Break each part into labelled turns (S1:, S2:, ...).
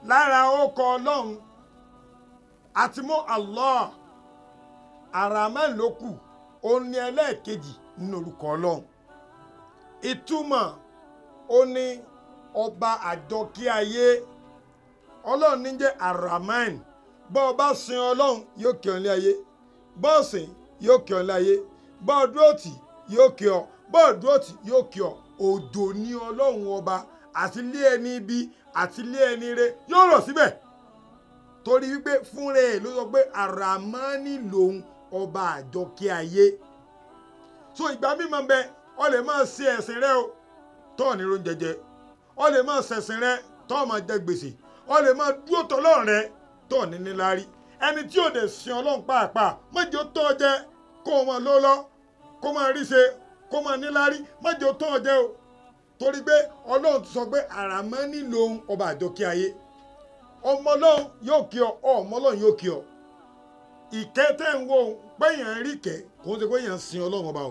S1: lára ọkọ ọlọ́run àti mú Allah Ar-Rahman ló kù ó ní ẹlẹ́ẹ̀kejì nínú orúkọ ọlọ́run ìtumọ̀ ó ní ọba àjọkí ayé ọlọ́run ní jẹ́ Ar-Rahman bọ́ ọ bá sin ọlọ́run yóò kí ọ ní ayé bọ́ ọ sìn yóò kí ọ ní ayé bọ́ ọ dúró tì yóò kí ọ bọ́ ọ dúró tì yóò kí ọ òjò ní ọlọ́run ọba àti ilé ẹni ibi àti ilé ẹni re yóò rọ̀ síbẹ̀ torí wípé fúnra ẹ̀ ló sọ pé Ar-Rahmani lòun ọba àjọkí ayé so ìgbà mímọ bẹ ọ lè máa ṣe ẹ̀sìn rẹ o tọ́ ní ló ń jẹjẹ ọ lè máa ṣẹ̀sìn rẹ tọ́ máa jẹ gbèsè ọ lè máa dúró tọ́lọ́run rẹ tọ́ ní níláárí ẹni tí ò dé sin ọlọ́run pàápàá mọ́jọ́ tọ́ jẹ kó o máa ló lọ kó máa rí ṣe kó máa níláárí mọ́jọ́ tọ́ jẹ o torí pé ọlọ́run ti sọ pé Ar-Rahmani lòun ọba àjọkí ayé ọmọ ọlọ́run yóò kí ọ ọmọ ọlọ́run yóò kí ọ ìkẹ́ tẹ́ ń wo péyàn ń rí kẹ́ kò ń ṣe péyàn ń sin ọlọ́run ọba o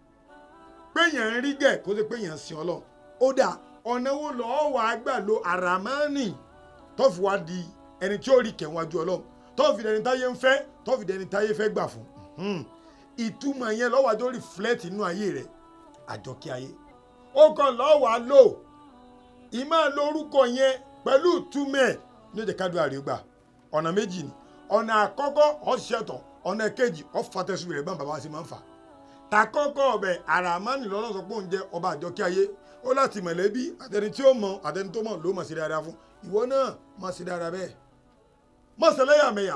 S1: péyàn ń rí gẹ̀ kò ń ṣe péyàn ń sin ọlọ́run ó dà ọ̀nà wo lọ́ọ́ wàá gbà lo Ar-Rahmani tó fi wá di ẹni tí ó rí kẹ́ wájú ọlọ́run tó fi dẹni táyé ń fẹ́ tó fi dẹni táyé fẹ́ gbà fún ìtumọ̀ yẹn lọ́wọ́ àjọ reflect inú ayé rẹ̀ àjọkí ayé ó kàn lọ́ọ́ wàá lò ìmọ̀ lórúkọ yẹn pẹ̀lú ìtumọ̀ ẹ̀ ní ó jẹ́ ká dúrà rí gbà ọ̀nà méjì ni ọ̀nà àkọ́kọ́ ọ̀ṣẹ̀tọ̀ ọ̀nà kejì ọ̀fàtẹ́sù rẹ̀ bá bàbá sí máa ń fà takọ́kọ́ ọbẹ̀ Ar-Rahmani lọ́nà sọ pé òun jẹ́ ọba àjọkí ayé ó láti mọ̀lẹ́bí àtẹni tí ó mọ̀ àtẹni tó mọ̀ ló mọ̀ sí dáadáa fún ìwọ náà mọ̀ sí dáadáa bẹ́ẹ̀ mọ̀ sí ẹlẹ́yàmẹ̀yà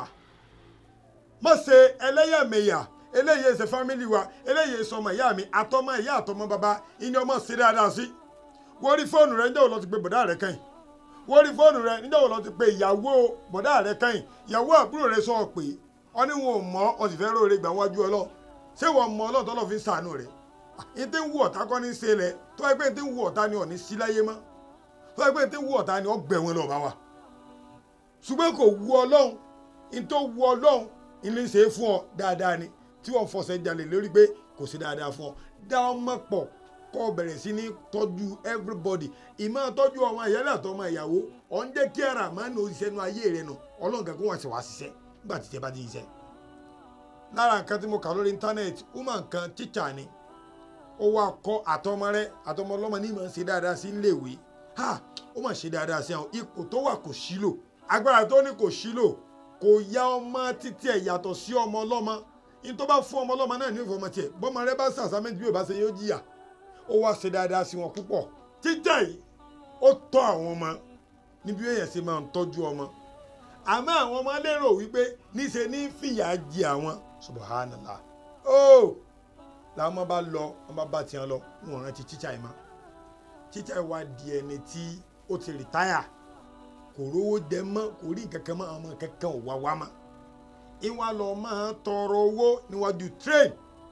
S1: mọ̀ sí ẹlẹ́yàmẹ̀yà eléyìí ṣe fámìlì wa eléyìí sọmọ ìyá mi àtọmọ ìyá àtọmọ bàbá ìní ọmọ sí dáadáa sí wọ́n rí fóònù rẹ̀ ń jẹ́ òun lọ ti gbé bọ̀dá rẹ̀ kẹ́yìn wọ́n rí fóònù rẹ níjọ́ wo lọ ti pe ìyàwó bọ̀dá rẹ kẹ́yìn ìyàwó àbúrò rẹ sọ pé ọ ní wọn ò mọ ọ sì fẹ́ róore gbà wájú ọlọ́ ṣé wọ́n mọ ọlọ́run tọ́lọ́ fi ń sàánú rẹ̀ ní tí ń wú ọ̀tá kọ́ ní ṣe lẹ̀ tó ẹ pé ní tí ń wú ọ̀tá ni ọ̀ ní sí láyé mọ́ tó ẹ pé ní tí ń wú ọ̀tá ni ọ gbẹ̀ wọn lọ́ọ́ bá wa ṣùgbọ́n kò wú ọlọ́run ní tó wú ọlọ́run ilé ṣe é fún ọ dáadáa ni tí wọ́n fọṣẹ jalè lórí pé kò sí dáadáa fún ọ dá ọmọ pọ̀ kọ́ bẹ̀rẹ̀ sí ní tọ́jú everybody ìmọ̀ tọ́jú ọmọ ìyálẹ̀ àtọmọ ìyàwó ọ̀ ń jẹ́ kí Ar-Rahmani òṣìṣẹ́ nu ayé rẹ̀ nù ọlọ́run kan kó wọ́n sì wá ṣiṣẹ́ nígbà tí tẹ́ bá ti ṣiṣẹ́. lára nǹkan tí mo kà lórí íńtánẹ́ẹ̀tì woman kan tíṣà ni ó wá kọ́ àtọmọ rẹ̀ àtọmọ ọlọ́mọ ní ìmọ̀ ń ṣe dáadáa sí iléèwé ha ó mà ṣe dáadáa sí àwọn ipò tó wà kò sílò agbára tó ní kò sílò kò ya ọmọ títí ẹ̀ yàtọ̀ sí ọmọ ọlọ́mọ ní tó bá fún ọmọ ọlọ́mọ náà ní ìfọmọ tiẹ̀ bọ́mọ rẹ bá ṣàṣàmẹ́ntì bí ò bá ṣe yóò jìyà ó wá ṣe dáadáa sí wọn púpọ̀ títà yìí ó tọ́ àwọn ọmọ níbi èèyàn ṣe máa ń tọ́jú ọmọ àmọ́ àwọn ọmọ lérò wípé níṣe ní fìyà jẹ àwọn subhanallah ó làwọn ọmọ bá lọ wọn bá bá tiẹ̀ lọ wọn rántí títà yìí mọ́ títà yìí wá di ẹni tí ó ti rìtáyà kò rówó jẹ mọ́ kò rí nǹkan kan mọ́ àwọn ọmọ kankan ò wá wá mọ́ ìwà lọ máa tọrọ owó níwájú train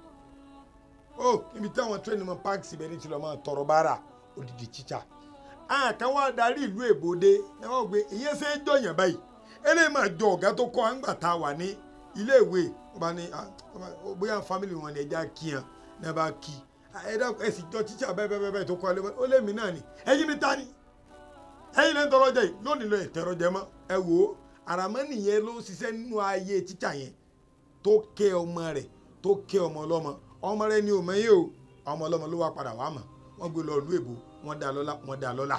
S1: ó níbi táwọn train mọ park síbẹ̀ ní ti lọ́ọ́ máa tọrọ bára odidi tíṣà àkàn wá darí ìlú èbòde ẹ wọ́n gbé ìyẹn ṣe é jọyàn báyìí eléyìí máa jọ ọ̀gá tó kọ́ àǹgbà tá a wà ní iléèwé wọ́n bá ní bóyá family wọn ni ẹja kí hàn ní ẹ bá kí ẹ̀dá ẹ sì jọ tíṣà bẹ́ẹ̀ bẹ́ẹ̀ bẹ́ẹ̀ tó kọ́ ẹ ó lé mi náà ni ẹ̀yin mi ta ni ẹ̀yin lẹ́nu tọrọ jẹ yìí lónìí lọ ẹ̀tẹ̀rọ jẹ mọ́ ẹ wò ó Ar-Rahmani yẹn ló ń ṣiṣẹ́ nínú ayé tíṣà yẹn tó kẹ́ ọmọ rẹ̀ tó kẹ́ ọmọ ọlọ́mọ ọmọ rẹ̀ ni ò mẹ́yìn o ọmọ ọlọ́mọ ló wá padà wá mọ̀ wọ́n gbé lọ ìlú èbó wọ́n dá lọ́lá wọ́n dá lọ́lá.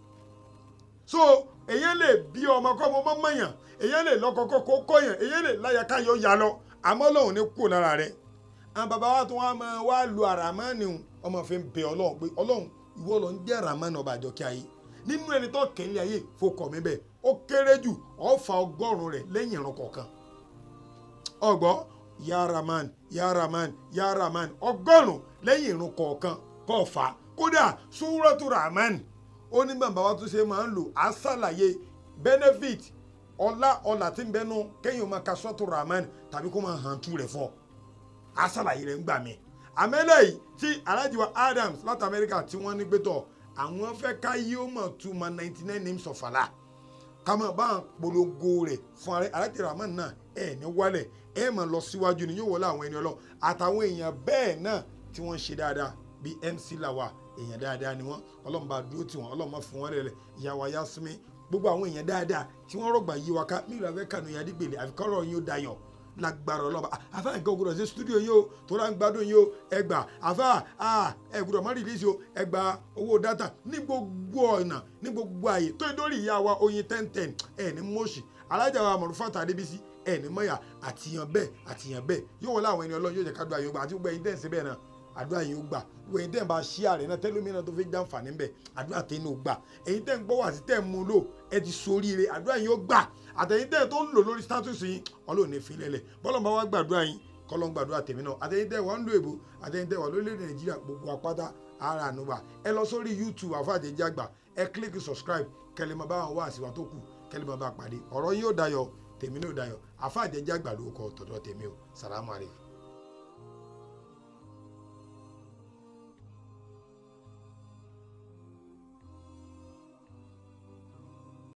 S1: so èyàn lè bí ọmọ kọ́ ọmọ mọ̀yàn èyàn lè lọ́kọ kọ́kọ́ kọ́yàn èyàn lè láyà káyọ̀ yà lọ àmọ́ lòun ní kú lára rẹ̀ àwọn bàbá wa tó wá máa wá lu Ar-Rahmani ọmọ fi ń bẹ ọlọ́run pé ọlọ́run ìwọ ló ń jẹ́ Ar-Rahmani ọba àjọkí ayé nínú ẹni tó kẹ́lẹ́ ayé fokọ̀ mi bẹ́ẹ̀ ó kéré jù ọ̀fà ọgọ́rùn-ún rẹ̀ lẹ́yìn ìran kọ̀ọ̀kan ọgbọ́ ya Rahman ya Rahman ya Rahman ọgọ́rùn-ún lẹ́yìn ìrun kọ̀ọ̀kan kọ́ fà á kódà Suratu Rahman ó ní bàbá wa tún ṣe máa ń lò á ṣàlàyé benefit ọlá ọlà tí ń bẹnu kéèyàn máa ka Suratu Rahman tàbí kó máa hàn tú rẹ̀ fún ọ á ṣàlàyé rẹ̀ ń gbà mí àmẹ́lẹ̀ yìí tí Alhaji wa Adams láti Amẹ́ríkà tí wọ́n ní gbé tọ̀ àwọn fẹ́ ká yí ó mọ̀ tú ma ninety nine names of Allah kàmá bá ń polongo rẹ̀ fún Alhaji Rahman náà ẹ̀ ní wálẹ̀ ẹ̀ máa lọ síwájú ni yóò wọlé àwọn ẹni ọlọ́ àtàwọn èèyàn bẹ́ẹ̀ náà tí wọ́n ń ṣe dáadáa bíi MC Lawa èèyàn dáadáa ni wọ́n ọlọ́run bá dúró tì wọ́n ọlọ́run má fún wọn lẹ́lẹ̀ ìyàwó Yasmin gbogbo àwọn èèyàn dáadáa tí wọ́n rọ̀gbà yí wa ká mí ìlú afẹ́ kànú yàrá dìgbèlè àfikọ́rọ̀ yín ó dayọ̀ lágbára ọlọ́ba àfa nǹkan ògùdọ̀ sí stúdíò yín o tó rà ń gbádùn yín o ẹgbà àfa ẹ gbọ́dọ̀ má rìlíìsì o ẹgbà owó dátà ní gbogbo ọ̀nà ní gbogbo àyè tó dórí ìyá wa oyin ten ten ẹ ní mọ́ọ̀ṣì alájà wa Mọ̀rúfátà Adébísí ẹ ní mọ́yà àtìyàn bẹ́ẹ̀ àtìyàn bẹ́ẹ̀ yóò wọlé àwọn ẹni ọlọ́run yóò jẹ́ ká dùn àyè gbà àti gbogbo ẹ̀yin tẹ̀sí bẹ́ẹ̀ náà àdúrà yín ó gbà gbogbo ẹ̀yin tẹ̀ ń bá ṣí ààrẹ náà tẹ́lómìnà tó fi jàǹfààní bẹ̀ àdúrà tẹ̀ ní ó gbà ẹ̀yin tẹ̀ ń gbọ́ wá sí tẹ̀ ń mú lò ẹ ti soríire àdúrà yín ó gbà àtẹ̀yin tẹ̀ tó ń lò lórí status yín ọlọ́run ní filẹ̀lẹ̀ bọ́lọ̀ bá wá gbàdúrà yín kọ́lọ́ ń gbàdúrà tèmi náà àtẹ̀yin tẹ̀ wà ń lo èbó àtẹ̀yin tẹ̀ wà lórílẹ̀ nàìjíríà gbogbo apáta ara ànúwà ẹ lọ sórí youtube àfàjẹjẹ àgbà ẹ click subscribe kẹlẹ́ máa bá wọn wá àsìwà tó kù kẹlẹ́ máa bá pàdé ọ̀rọ̀ yín ó dayọ̀ tèmi náà ó dayọ̀ àfàjẹjẹ àgbà ló kọ tọ̀dọ̀ tèmi o salamu alaykum.